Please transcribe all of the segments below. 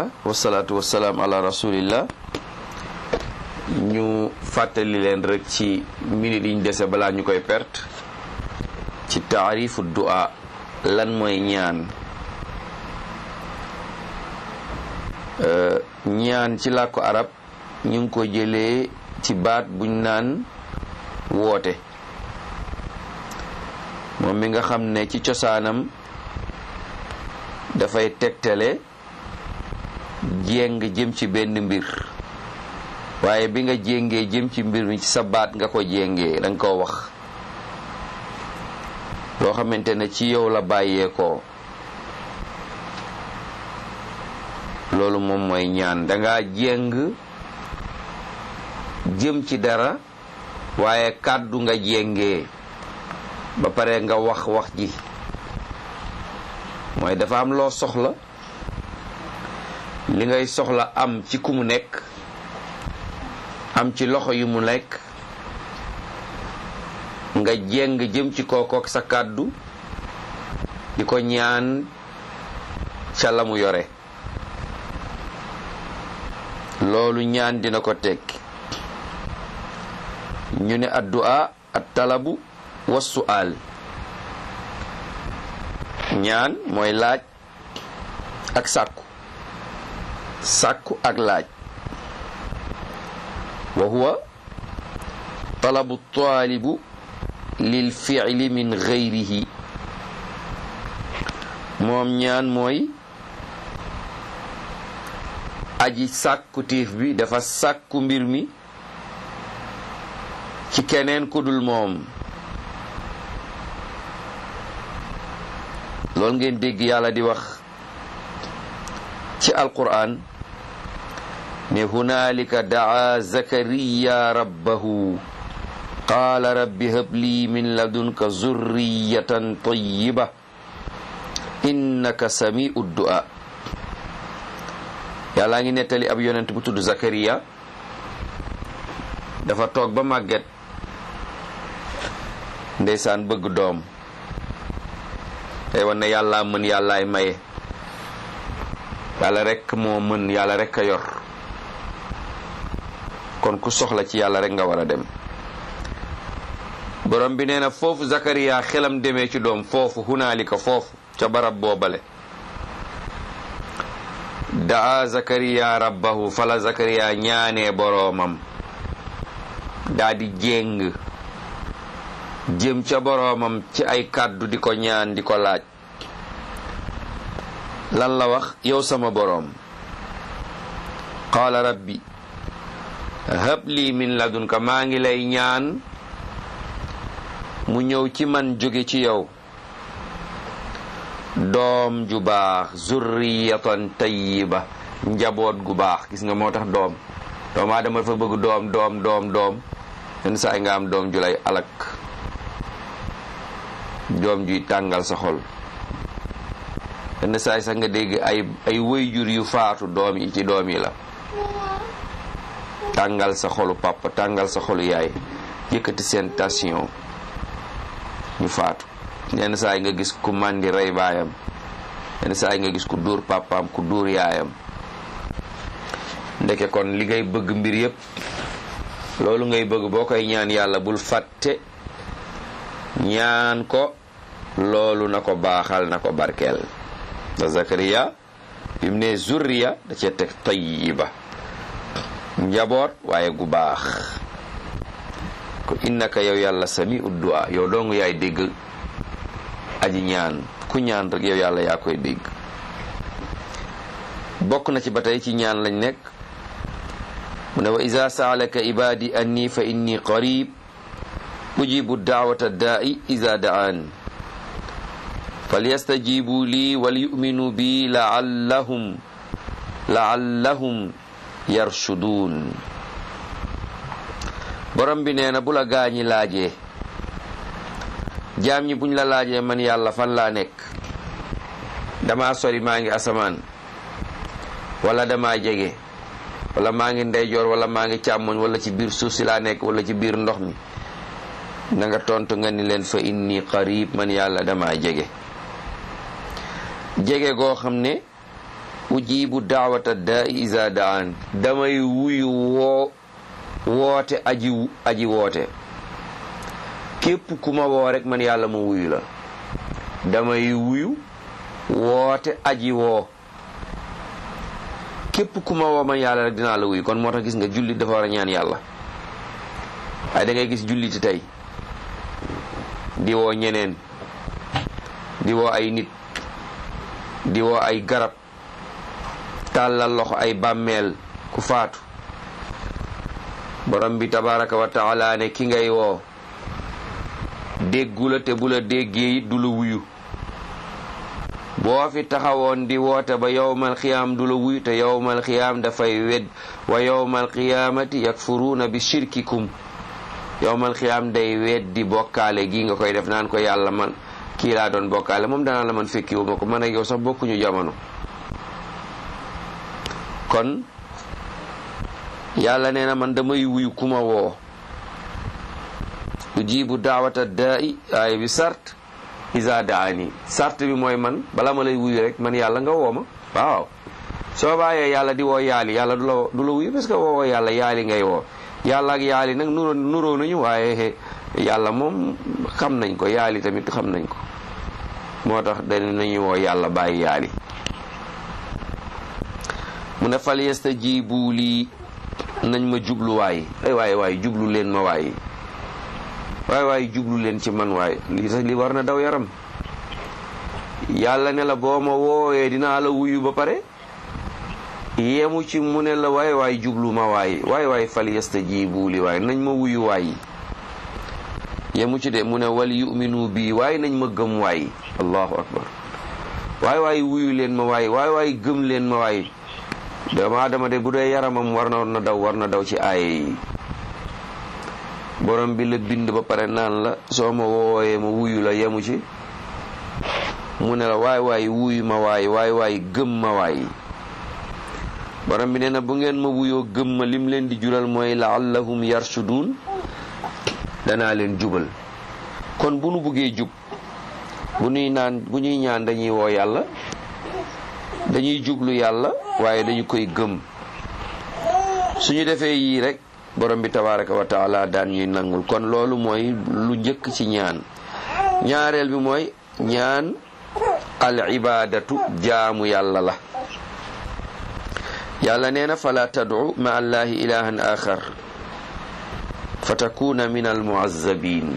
wasalaatu wasalaam ala rasulillah ñu fàttali leen rek ci minute yi ñu dese balaa ñu koy perte ci taarifu du'a lan mooy ñaan ñaan ci làkku arab ñu ngi ko jëlee ci baat buñ naan woote moom mi nga xam ne ci cosaanam dafay tegtale jéng jëm ci benn mbir waaye bi nga jéngee jëm ci mbir mi ci sa baat nga ko jéngee danga ko wax loo xamante ne ci yow la bàyyeekoo loolu moom mooy ñaan danga jéng jëm ci dara waaye kàddu nga jéngee ba pare nga wax wax ji mooy dafa am loo soxla li ngay soxla am ci ku mu nekk am ci loxo yu mu nekk nga jéng jëm ci kookook sa kàddu di ko ñaan ca la mu yore loolu ñaan dina ko tekki ñu ne addu'a at talabu wa su'al ñaan mooy laaj ak sàkku sàkku ak laaj wa huwa talabu taalibu lil fi'li min ghayrihi moom ñaan mooy aji sàkku tiif bi dafa sàkku mbir mi ci keneen ku dul moom loolu ngeen dégg yàlla di wax ci alquran ne hunaalika daa zakariya rabbahu qaala rabbi habli min ladunka zurriyatan tayyiba innaka samiu du'a yàllaa ngi nettali ab yonent bu tudd zakariya dafa toog ba màgget ndeysaan bëgg doom tey wan ne yàlla mën yàllaay maye yàlla rekk moo mën yàlla rekk a yor kon ku soxla ci yàlla rekk nga war a dem borom bi nee na foofu Zakariya xelam demee ci doom foofu hunaalika foofu ca barab boobale daa Zakariya rabbahu fala Zakariya ñaanee boroomam daa di jéng jëm ca boroomam ci ay kàddu di ko ñaan di ko laaj lan la wax yow sama boroom qaala rabbi hab lii min ladunka maa ngi lay ñaan mu ñëw ci man jóge ci yow doom ju baax zurriyatan tayyiba njaboot gu baax gis nga moo tax doom doomu aadama dafa bëgg doom doom doom doom yenn saa yi nga am doom ju lay alak doom juy tàngal sa xol yenn saa yi sax nga dégg ay ay wëyjur yu faatu doom yi ci doom yi la tàngal sa xolu papa tàngal sa xolu yaay yëkkati seen tension ñu faatu yenn saa yi nga gis ku màndi rey baayam yenn saa yi nga gis ku dóor papaam ku dóor yaayam ndeke kon li ngay bëgg mbir yépp loolu ngay bëgg boo koy ñaan yàlla bul fàtte ñaan ko loolu na ko baaxal na ko barkeel da Zakariya bi mu ne zurriya da cee teg tayyiba njaboot waaye gu baax ko innaka yow yàlla sami uddu'a yow doongu yaay dégg aji ñaan ku ñaan rek yow yàlla yaa koy dégg bokk na ci ba tey ci ñaan lañ nekk mu ne wa iza saalaka ibadi anni fa inni qarib ujibu daawata daa'i iza da'an falyastajibu lii wal yu'minu bi la'allahum la'allahum yarshuduun borom bi nee na bu la gaañi laajee jaam ñi buñ la laajee man yàlla fan laa nekk dama sori maa ngi asamaan wala dama jege wala maa ngi ndeyjoor wala maa ngi càmmoñ wala ci biir suuf si laa nekk wala ci biir ndox mi na nga tontu nga ni leen fa inni qarib man yàlla dama jege jege goo xam ne ujibu daawata daa isa daan damay wuyu woo woote aji aji woote képp ku ma woo rek man yàlla ma wuyu la damay wuyu woote aji woo képp ku ma woo man yàlla rek dinaa la wuyu kon moo tax gis nga jullit dafa war a ñaan yàlla waaye da ngay gis julliti tey di woo ñeneen di woo ay nit di woo ay garab tàllal loxo ay bàmmeel ku faatu borom bi tabaraka wa taala ne ki ngay woo déggu la te bu la déggee it du la wuyu boo fi taxawoon di woote ba yowmal xiyaam du la wuyu te yowmal xiyaam dafay wedd wa yowmal xiyaamati yakfuruuna bi shirkikum yowmal xiyaam day weddi bokkaale gi nga koy def naan ko yàlla man kii laa doon bokkaale moom danaa la man fekkiwu ma ko man ak yow sax bokkuñu jamono kon yàlla nee na man damay wuyu kuma woo ujibu daawata daa'i aaya bi sart isa daani sart bi mooy man bala ma lay wuyu rek man yàlla nga woo ma waaw soo bàyyee yàlla di woo yaali yàlla du la du la wuyu parce que woowoo yàlla yaali ngay woo yàlla ak yaali nag nuroo nuroo nañu waaye yàlla moom xam nañ ko yaali tamit xam nañ ko moo tax dañ nañu woo yàlla bàyyi yaali mu ne fal yastajibu lii nañ ma jublu waay ay waay waay jublu leen ma waay waay waay jublu leen ci man waay li tax li war na daw yaram yàlla ne la boo ma woowee dinaa la wuyu ba pare yemu ci mu ne la waay waay jublu ma waay waay waay fal yastajibu li waay nañ ma wuyu waay yemu ci de mu ne wal yuminu bii waay nañ ma gëm waay allahu akbar waay waay wuyu leen ma waay waay waay gëm leen ma waay doomu aadama de bu dee yaramam war na daw war na daw ci aaye yi borom bi la bind ba pare naan la soo ma wooyee ma wuyu la yemu ci mu ne la waay waay wuyu ma waay waay waay gëm ma waay borom bi nee na bu ngeen ma wuyoo gëm ma lim leen di jural mooy laallahum yarshudun danaa leen jubal kon bu nu buggee jub bu ñuy naan bu ñuy ñaan dañuy woo yàlla dañuy jublu yàlla waaye dañu koy gëm suñu defee yii rek borom bi tabaraka wa taala daan ñuy nangul kon loolu mooy lu njëkk ci ñaan ñaareel bi mooy ñaan al ibadatu jaamu yàlla la yàlla nee na fala tad'u ma allahi ilahan axar fa takuna min al muazzabin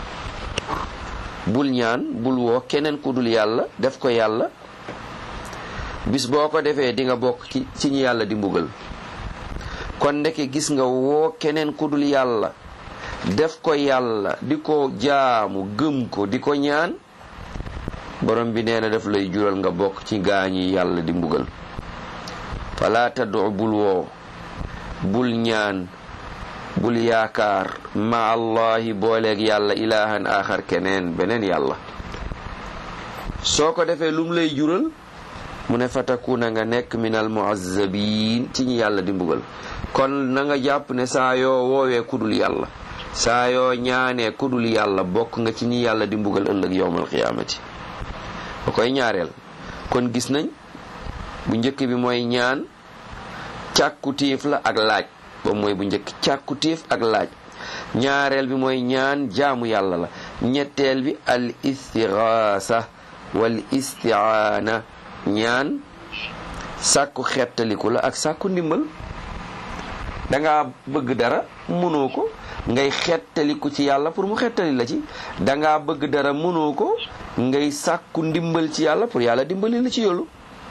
bul ñaan bul woo keneen ku dul yàlla def ko yàlla bis boo ko defee di nga bokk ci ci ñi yàlla di mbugal kon ndeke gis nga woo keneen ku dul yàlla def ko yàlla di ko jaamu gëm ko di ko ñaan borom bi nee na daf lay jural nga bokk ci gaañi yàlla di mbugal fala taddu bul woo bul ñaan bul yaakaar ma allahi booleeg yàlla ilahan axar keneen beneen yàlla soo ko defee lum lay jural mu ne fatakuna nga nekk minal muazzabin ci ñi yàlla di mbugal kon na nga jàpp ne saa yoo woowee kudul yàlla saa yoo ñaanee kudul yàlla bokk nga ci ñi yàlla di mbugal ëllëg yowmal qiyaamati ba koy ñaareel kon gis nañ bu njëkk bi mooy ñaan càkkutiif la ak laaj ba mooy bu njëkk càkkutiif ak laaj ñaareel bi mooy ñaan jaamu yàlla la ñetteel bi al istigaasa wal istiaana ñaan sàkku xettaliku la ak sàkku ndimbal danga bëgg dara mënoo ko ngay xettaliku ci yàlla pour mu xettali la ci danga bëgg dara mënoo ko ngay sàkku ndimbal ci yàlla pour yàlla dimbali la ci yoolu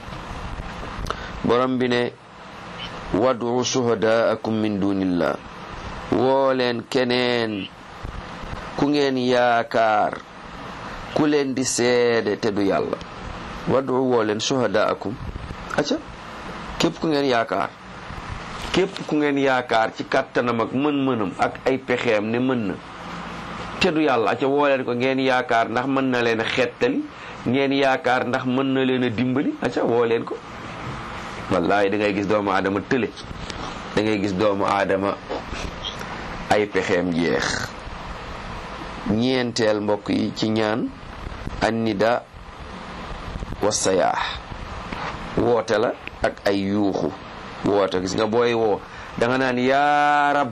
borom bi ne wadu shuhadaakum min dunillah woo leen keneen ku ngeen yaakaar ku leen di seede te du yàlla wadu woo leen shuhadaakum acca képp ku ngeen yaakaar képp ku ngeen yaakaar ci kàttanam ak mën-mënam ak ay pexeem ne mën na te du yàlla acca woo leen ko ngeen yaakaar ndax mën na leen a xettali ngeen yaakaar ndax mën na leen a dimbali acca woo leen ko wallahi da ngay gis doomu aadama tële da ngay gis doomu aadama ay pexeem jeex ñeenteel mbokk yi ci ñaan annida wa sayaax woote la ak ay yuuxu woote gis nga booy woo da nga naan yaa rab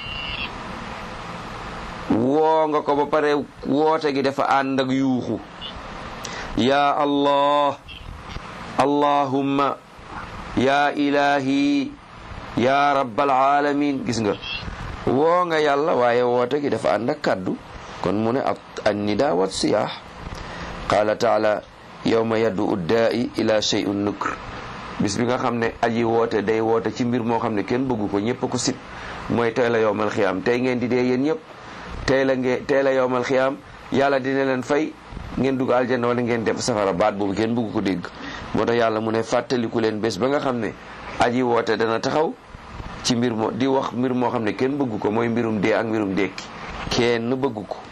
woo nga ko ba pare woote gi dafa ànd ak yuuxu yaa allah allahumma yaa ilahi yaa rabbal alamin gis nga woo nga yàlla waaye woote gi dafa ànd ak kàddu kon mu ne an nida wat siyaax qaala taala yawma yaddu uddaai ila shay'un nukr bis bi nga xam ne aji woote day woote ci mbir moo xam ne kenn bëggu ko ñëpp ko sib mooy tey la yowmal xiyaam tey ngeen di dee yéen ñëpp tey la ngeen tey la yowmal xiyaam yàlla dina leen fay ngeen dugg aljanna wala ngeen dem safara baat boobu kenn bëggu ko dégg moo tax yàlla mu ne fàttaliku leen bés ba nga xam ne aji woote dana taxaw ci mbir moo di wax mbir moo xam ne kenn bëggu ko mooy mbirum dee ak mbirum dekki kenn bëggu ko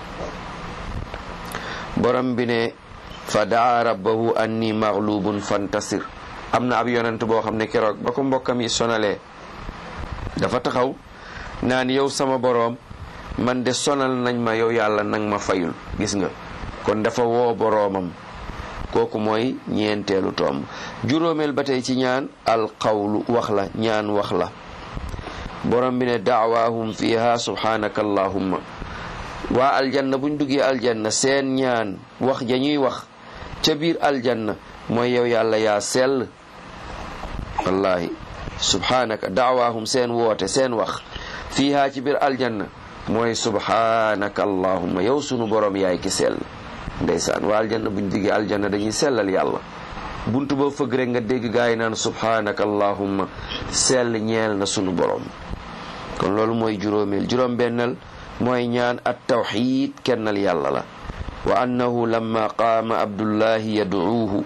borom bi ne fa daa rabbahu anni maghlubun fantasir am na ab yonent boo xam ne keroog ba ko mbokkam yi sonalee dafa taxaw naan yow sama boroom man de sonal nañ ma yow yàlla nang ma fayul gis nga kon dafa woo boroomam kooku mooy ñeenteelu tomb juróomeel ba tey ci ñaan alqawlu wax la ñaan wax la borom bi ne daawaahum fiha subhanaka allahumma waa aljanna buñ duggee aljanna seen ñaan wax ja ñuy wax ca biir aljanna mooy yow yàlla yaa sell wallahi subhanaka daawaahum seen woote seen wax fiiha ci biir aljanna mooy subhanaka allahumma yow sunu borom yaay ki sell ndeysaan waa aljanna buñ duggee aljanna dañuy sellal yàlla buntu ba fëgg rek nga dégg gaa yi naan subhanaka allahumma sell ñeel na sunu borom kon loolu mooy juróomeel juróom bennal mooy ñaan at tawxid kennal yàlla la wa annahu lamma qaama abdullahi yad'uuhu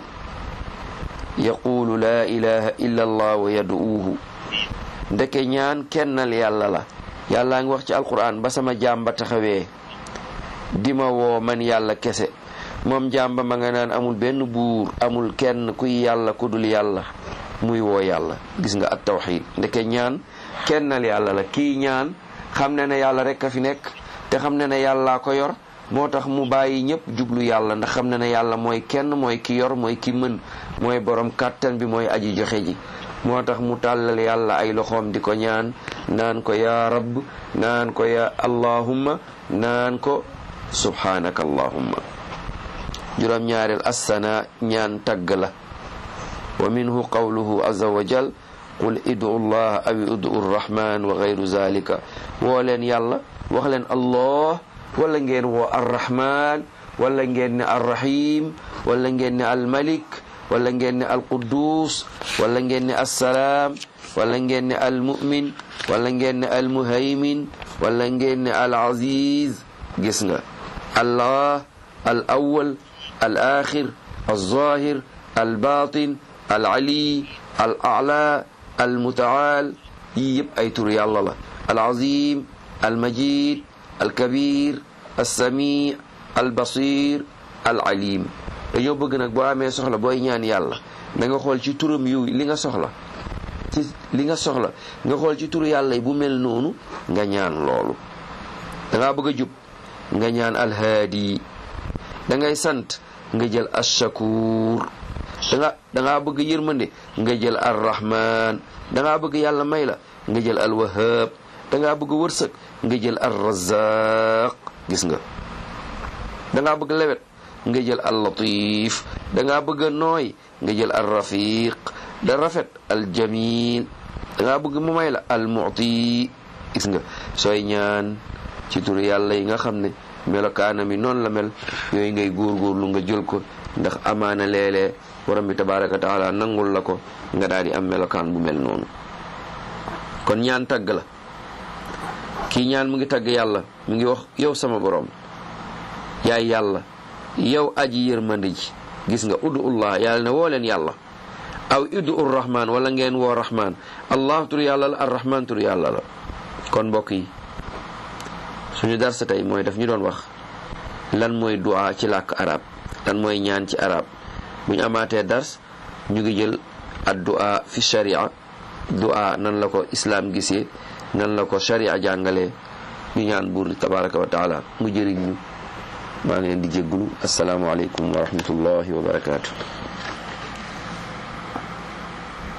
yaqulu laa ilaha illa allah wa yad'uuhu ndeke ñaan kennal yàlla la yàllaa ngi wax ci alquran ba sama jàmba taxawee dima woo man yàlla kese moom jàmba ma nga naan amul benn buur amul kenn kuy yàlla ku dul yàlla muy woo yàlla gis nga at tawxid ndeke ñaan kennal yàlla la kii ñaan xam ne ne yàlla rek a fi nekk te xam ne ne yàllaa ko yor moo tax mu bàyyi ñëpp jublu yàlla ndax xam ne ne yàlla mooy kenn mooy ki yor mooy ki mën mooy borom kàttan bi mooy aji joxe ji moo tax mu tàllal yàlla ay loxoom di ko ñaan naan ko yaa rabb naan ko ya allahumma naan ko subhanaka allahumma juróom ñaareel assana ñaan tagg la wa minhu qawluhu azza wa jal qul idu llah aw idu rrahman wa gayru zalika woo leen yàlla wax leen allah wala ngeen woo arrahman wala ngeen ne arrahim wala ngeen ne almalik wala ngeen ne alquddus wala ngeen ne assalaam wala ngeen ne almumin wala ngeen ne almuhaymin wala ngeen ne alaziz gis nga allah al awal al axir alzahir albatin alali al ala almutaal yii yëpp ay tur yàlla la alazim almajid alkabir alsami albasir alalim dañoo bëgg nag boo amee soxla booy ñaan yàlla da nga xool ci turam yu li nga soxla ci li nga soxla nga xool ci turu yàlla yi bu mel noonu nga ñaan loolu da ngaa bëgg a jub nga ñaan alhaadi da ngay sant nga jël ashakur danga dangaa bëgg yërmande nga jël arrahman dangaa bëgg yàlla may la nga jël alwahab dangaa bëgg wërsëg nga jël arrazaq gis nga dangaa bëgg lewet nga jël allatif dangaa bëgg nooy nga jël alrafiq da rafet aljamil dangaa bëgg mu may la almuti gis nga sooy ñaan ci turu yàlla yi nga xam ne melokaana mi noonu la mel yooyu ngay góorgóorlu nga jël ko ndax amaana léeg-léeg borom bi tabaraka wa taala nangul la ko nga daal di am melokaan bu mel noonu kon ñaan tagg la kii ñaan mu ngi tagg yàlla mu ngi wax yow sama borom yaay yàlla yow aji yërmande ji gis nga udullah yàlla ne woo leen yàlla aw udu ur rahman wala ngeen woo rahman allah tur yàlla la ar rahman tur yàlla la kon mbokk yi suñu darsa tey mooy daf ñu doon wax lan mooy du'a ci làkk arab lan mooy ñaan ci arab bu ñu amaatee dars ñu ngi jël ad du'a fi sharia du'a nan la ko islaam gisee nan la ko sharia jàngalee ñu ñaan buur tabaraka wa taala mu jëriñ ñu maa ngi leen di jéggulu asalaamualeykum wa rahmatullahi wa barakaatu